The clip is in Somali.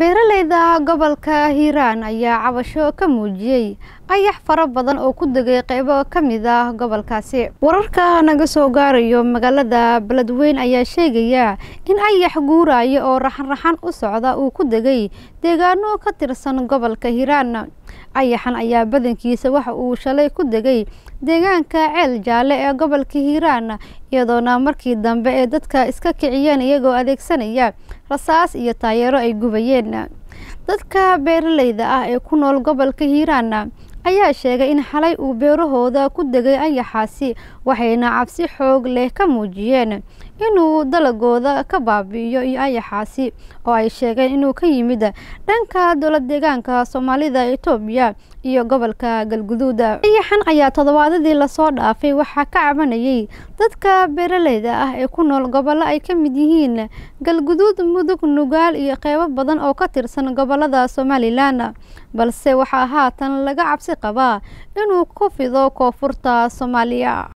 beeraleyda gobolka hiiraan ayaa cabasho ka muujiyey ayax fara badan oo ku degay qeybo ka mid ah gobolkaasi wararka naga soo gaarayo magaalada beledweyn ayaa sheegaya in ayax guuraya oo raxan-raxan u socda uu ku degay deegaano ka tirsan gobolka hiiraan ayaxan ayaa badankiisa waxa uu shalay ku degay deegaanka ceel jaalle ee gobolka hiiraan iyadoona markii dambe ee dadka iska kiciyeen iyagoo adeegsanaya rasaas iyo taayeero ay gubayeen dadka beeraleyda ah ee ku nool gobolka hiiraan ayaa sheegay in xalay uu beerahooda ku degay ayaxaasi waxayna cabsi xoog leh ka muujiyeen inuu dalagooda ka baabi'iyo iyo ayaxaasi oo ay sheegeen inuu ka yimid dhanka dowlad deegaanka soomaalida etoobiya iyo gobolka galguduud ayaxan ayaa toddobaadadii lasoo dhaafay waxaa ka cabanayay dadka beeraleyda ah ee ku nool gobollo ay ka mid yihiin galguduud mudug nugaal iyo qeybo badan oo ka tirsan gobolada somalilan balse waxaa haatan laga cabsi qabaa inuu ku fido koonfurta soomaaliya